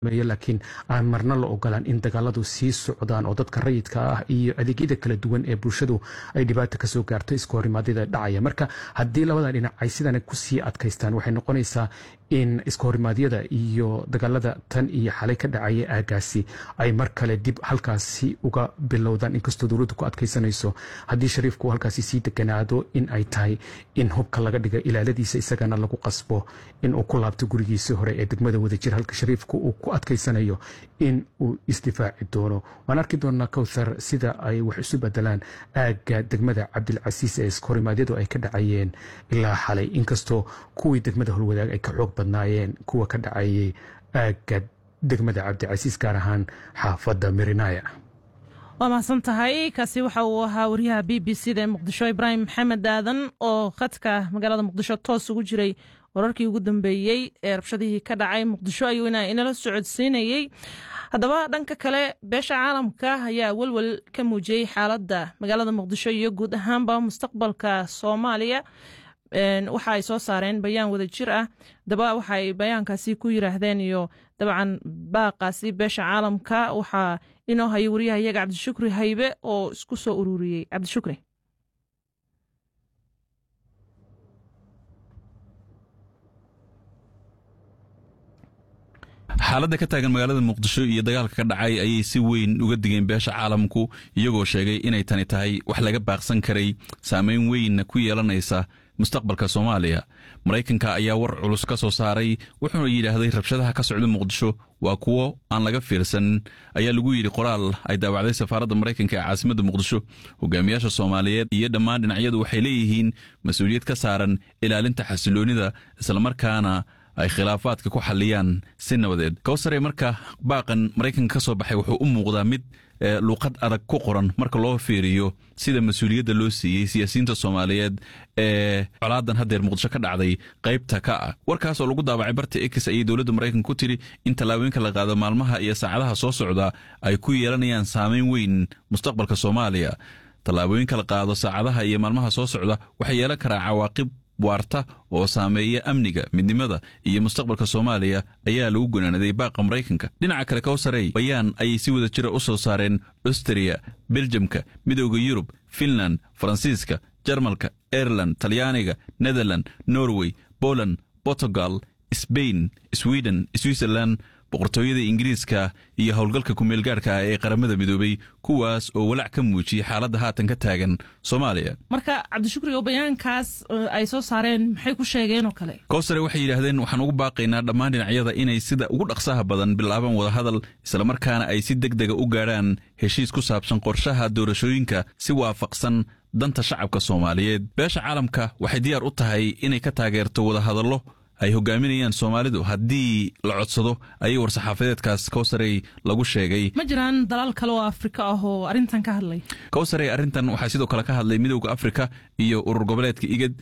laakiin aan marna la ogolaan in dagaaladu sii socdaan oo dadka rayidka ah iyo adeegyada kala duwan ee bulshadu ay dhibaata kasoo gaarto iska horimaadyada dhacaya marka haddii labada dhinac ay sidan kusii adkaystaan waxay noqonaysaa in iska horimaadyada iyo dagaalada tan iyo xalay ka dhacaya aagaasi ay mar kale dib halkaasi uga bilowdaan inkastoo dowladdu ku adkaysanayso haddii shariifku halkaasi sii deganaado in ay tahay in hubka laga dhiga ilaaladiisa isagana lagu qasbo in uu ku laabto gurigiisii hore ee degmada wadajir halka shariifku uu ku adkaysanayo in uu isdifaaci doono waan arki doonaa kowthar sida ay wax isu bedelaan aagga degmada cabdilcasiis ee iskahorimaadyadu ay ka dhacayeen ilaa xalay inkastoo kuwii degmada holwadaag ay ka xoog badnaayeen kuwa ka dhacayay aagga degmada cabdicasiis gaar ahaan xaafadda mirinaya waa mahadsan tahay kaasi waxa uu ahaa wariyaha b b c da ee muqdisho ibraahim maxamed aadan oo khadka magaalada muqdisho toos ugu jiray wararkii ugu dambeeyey ee rabshadihii ka dhacay muqdisho ayuu inala socodsiinayey haddaba dhanka kale beesha caalamka ayaa welwel ka muujiyey xaaladda magaalada muqdisho iyo guud ahaanba mustaqbalka soomaaliya waxa ay soo saareen bayaan wada jir ah daba waxaay bayaankaasi ku yiraahdeen iyo dabcan baaqaasi beesha caalamka waxaa inoo hayay wariyaha iyaga cabdishukri haybe oo isku soo ururiyey cabdishukri xaaladda ka taagan magaalada muqdisho iyo dagaalka ka dhacay ayay si weyn uga digeen beesha caalamku iyagoo sheegay inay tani tahay wax laga baaqsan karay saameyn weynna ku yeelanaysa mustaqbalka soomaaliya maraykanka ayaa war culus ka soo saaray wuxuuna yidhaahday rabshadaha ka socda muqdisho waa kuwo aan laga fiirsan ayaa lagu yidhi qoraal ay daawacday safaaradda maraykanka ee caasimadda muqdisho hogaamiyaasha soomaaliyeed iyo dhammaan dhinacyadu waxay leeyihiin mas-uuliyad ka saaran ilaalinta xasiloonida islamarkaana ay khilaafaadka ku xaliyaan si nabadeed kowsare marka baaqan maraykanka ka soo baxay wuxuu u muuqdaa mid luuqad adag ku qoran marka loo fiiriyo sida mas-uuliyadda loo siiyey siyaasiyiinta soomaaliyeed ee colaadan haddeer muqdisho ka dhacday qaybta ka ah warkaas oo lagu daabacay barta ex ayay dowladda maraykanka ku tiri in tallaabooyinka la qaado maalmaha iyo saacadaha soo socda ay ku yeelanayaan saameyn weyn mustaqbalka soomaaliya tallaabooyinka la qaado saacadaha iyo maalmaha soo socda waxay yeelan karaa cawaaqib waarta oo saameeya amniga midnimada iyo mustaqbalka soomaaliya ayaa lagu gonaanaday baaqa maraykanka dhinaca kale kowsarey bayaan ayay si wada jira u soo saareen austria beljamka midooda yurub finland faransiiska jarmalka aireland talyaaniga netherland norway poland portugal sbain sweden switzerland boqortooyada ingiriiska iyo howlgalka kumeelgaarhka ah ee qaramada midoobay kuwaas oo walaac ka muujiyey xaaladda haatan ka taagan soomaaliya marka cabdishukri oo bayaankaas ay soo saareen maxay ku sheegeen oo kale kowsare waxay yidhaahdeen waxaan ugu baaqaynaa dhammaan dhinacyada inay sida ugu dhaqsaha badan bilaabaan wadahadal islamarkaana ay si deg dega u gaadhaan heshiis ku saabsan qorshaha doorashooyinka si waafaqsan danta shacabka soomaaliyeed beesha caalamka waxay diyaar u tahay inay ka taageerto wadahadallo ay hogaaminayaan soomaalidu haddii la codsado ayay war-saxaafadeedkaas kowsarey lagu sheegay ma jiraan dalaal kale oo afrika ah oo arrintan ka hadlay kowsarey arrintan waxaa sidoo kale ka hadlay midowda afrika iyo urur goboleedka igad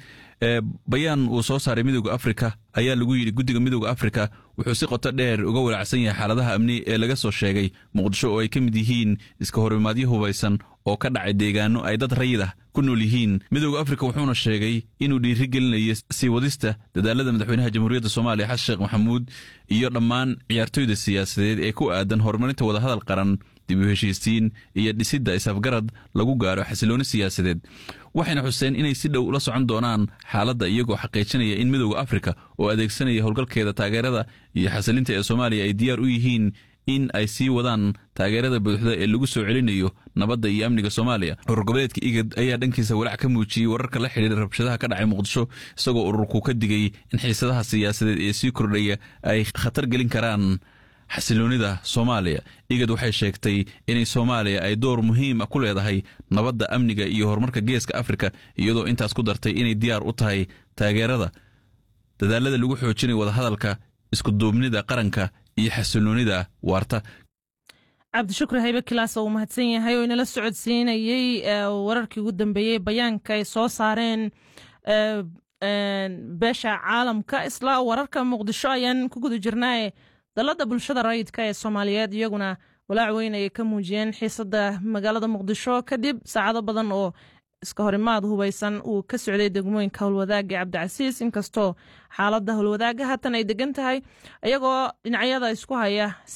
bayaan uu soo saaray midowda afrika ayaa lagu yidhi guddiga midowda afrika wuxuu si qoto dheer uga walaacsan yahay xaaladaha amni ee laga soo sheegay muqdisho oo ay ka mid yihiin iska horimaadyo hubaysan oo ka dhacay deegaano ay dad rayid ah ku nool yihiin midowda afrika wuxuuna sheegay inuu dhiiri gelinayo sii wadista dadaalada madaxweynaha jamhuuriyadda soomaaliya xasan sheekh maxamuud iyo dhammaan ciyaartoyda siyaasadeed ee ku aadan horumarinta wadahadal qaran dib u heshiisiin iyo dhisidda isafgarad lagu gaaro xasilooni siyaasadeed waxayna xuseen inay si dhow ula socon doonaan xaaladda iyagoo xaqiijinaya in midowda afrika oo adeegsanaya howlgalkeeda taageerada iyo xasilinta ee soomaaliya ay diyaar u yihiin in ay sii wadaan taageerada buuxda ee lagu soo celinayo nabadda iyo amniga soomaaliya urur goboleedka igad ayaa dhankiisa walaac ka muujiyey wararka la xidhiira rabshadaha ka dhacay muqdisho isagoo ururku ka digay in xiisadaha siyaasadeed ee sii kordhaya ay khatar gelin karaan xasiloonida soomaaliya igad waxay sheegtay inay soomaaliya ay door muhiim a ku leedahay nabadda amniga iyo horumarka geeska afrika iyadoo intaas ku dartay inay diyaar u tahay taageerada dadaalada lagu xoojinayo wadahadalka iskuduubnida qaranka iyo xasiloonida waarta cabdishukri haybe kilaas uu mahadsan yahay oo inala socodsiinayey wararkii ugu dambeeyey bayaanka ay soo saareen beesha caalamka isla wararka muqdisho ayaan ku guda jirnaaye dalada bulshada rayidka ee soomaaliyeed iyaguna walaac weyn ayay ka muujiyeen xiisada magaalada muqdisho kadib saacado badan oo iska horimaad hubaysan uu ka socday degmooyinka howlwadaaga cabdicasiis inkastoo xaalada howlwadaaga haatan ay degan tahay iyagoo dhinacyada isku haya